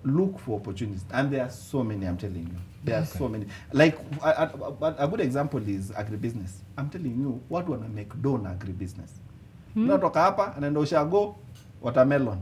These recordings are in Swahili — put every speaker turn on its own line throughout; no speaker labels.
look for opportunities and there are so many i'm telling you there are so many like a, a, a, a good example is agribusiness i'm telling you watu wana make do na agribusiness unatoka hapa anaenda ushago watermelon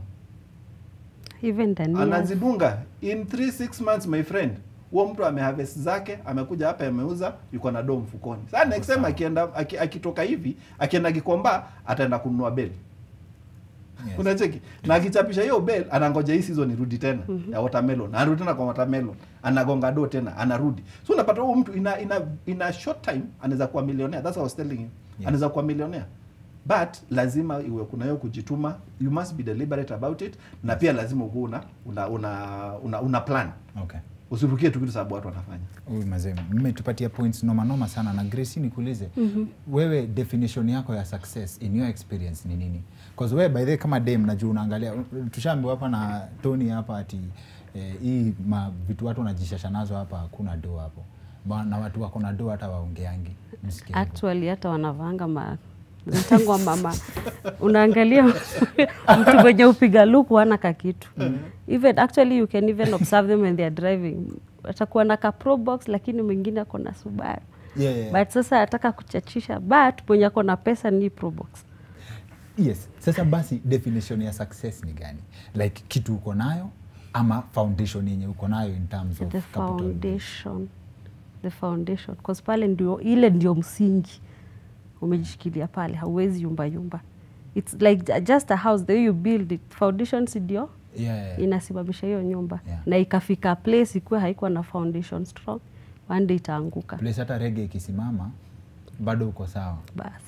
even Dania.
anazidunga in 3 6 months my friend huo mtu ameharvest zake amekuja hapa ameuza yuko na doo mfukoni sasa next time akienda aki- akitoka hivi akienda Gikomba ataenda kununua beli
Yes.
unacheki na akichapisha hiyo bel anangoja hii season irudi tena ya watermelon anarudi tena kwa watermelon anagonga do tena anarudi so unapata huyu mtu ina ina ina short time anaweza kuwa millionaire that's what I was telling you
Yes.
anaweza kuwa millionaire but lazima iwe kuna hiyo kujituma you must be deliberate about it na pia lazima ukuwe una una, una, una, una plan
Okay.
usirukie tu kitu sababu watu wanafanya
Huyu mazee mmetupatia points noma noma sana na Gracie nikuulize wewe definition yako ya success in your experience ni nini cause wewe by the way kama dem najua unaangalia tushaambiwa hapa na Tony hapa ati eh, hii ma vitu watu wanajishasha nazo hapa hakuna do hapo Ba- na watu wako na do hata waongeangi msikie hivyo.
actually hata wanavanga ma zitangwa mama unaangalia mtu mwenye upiga luku ana kakitu even actually you can even observe them when they are driving atakuwa na ka pro box lakini mwingine ako na Subaru
yeah, yeah.
but sasa ataka kuchachisha but mwenye ako na pesa ni pro box
yes sasa basi definition ya success ni gani like kitu uko nayo ama foundation yenye uko nayo in terms of
the
capital
foundation the foundation cause pale ndio ile ndio msingi umejishikilia pale hauwezi yumba yumba it's like ju- just a house the way you build it foundations ndio
yeah, yeah.
inasimamisha hiyo nyumba
Yeah.
na ikafika place ikuwe haikuwa na foundation strong one day itaanguka
place hata rege ikisimama bado uko sawa
basi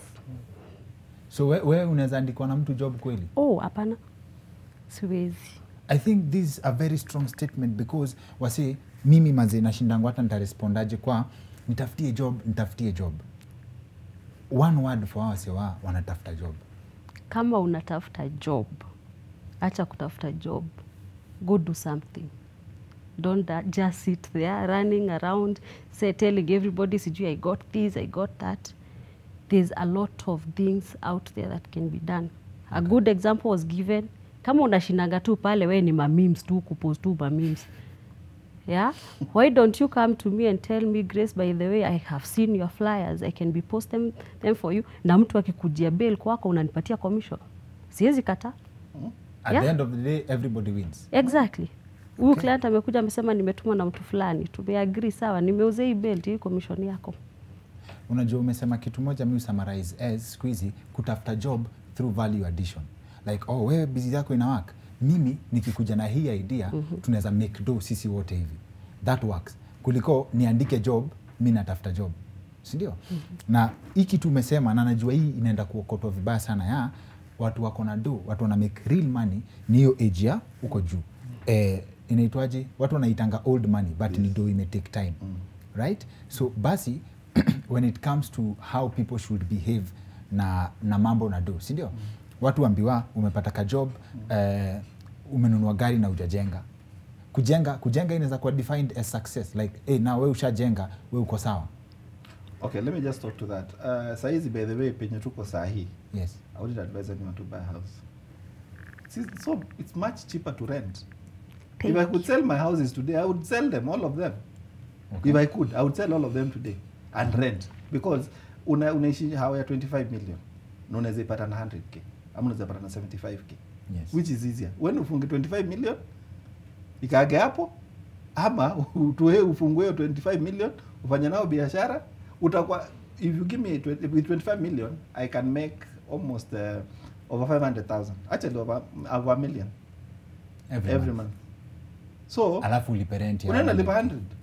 so we, we unaweza andikwa na mtu job kweli
oh hapana siwezi
i think this is a very strong statement because wasi mimi maze nashindangu hata nitarespondaje kwa nitafutie job nitafutie job one word for wase wa wanatafuta job
kama unatafuta job acha kutafuta job go do something don't uh, just sit there running around say telling everybody sijui i got this i got that there's a lot of things out there that can be done a good example was given kama unashinanga tu pale we ni mamims tu kupost tu mamims yeah why don't you come to me and tell me grace by the way i have seen your flyers i can be post them, them for you na mtu akikujia bail kwako unanipatia commission siwezi kata
at
Yeah.
the end of the day everybody wins
exactly huyu client amekuja amesema nimetumwa na mtu fulani tumeagri sawa nimeuza hii belt hii commission yako
unajua umesema kitu moja mi summarize as siku hizi kutafuta job through value addition like oh wewe bizi yako ina work mimi nikikuja na hii idea mm-hmm. tunaweza make do sisi wote hivi that works kuliko niandike job mi natafuta job sindio mm-hmm. na hii kitu umesema na najua hii inaenda kuokotwa vibaya sana ya watu wako na do watu wana make real money ni hiyo age ya huko juu eh, inaitwaje watu wanaitanga old money but yes. ni do ime take time mm. right so basi when it comes to how people should behave na, na mambo na do sindio mm. watu ambiwa umepata ka job mm. eh, umenunua gari na ujajenga kujenga kujenga inaweza kuwa defined as success like hey, na we ushajenga we uko sawa
okay let me just talk to that uh, saizi by the way penye tuko saa hii
yes
I wouldn't advise anyone to buy a house. See, so it's much cheaper to rent.
Thank
if I could sell my houses today, I would sell them, all of them.
Okay.
If I could, I would sell all of them today and rent because una, unaishi hawa ya 25 million na unaweza ipata na 100k ama unaweza ipata na 75k
Yes.
which is easier. When ufunge 25 million ikaage hapo ama utoe ufungue hiyo 25 million ufanye nao biashara utakuwa if you give me 20, with 25 million I can make almost uh, over 500,000 actually over, over a million
every,
every
month.
month so
alafu ulipe rent ya
unaenda
100.
lipa 100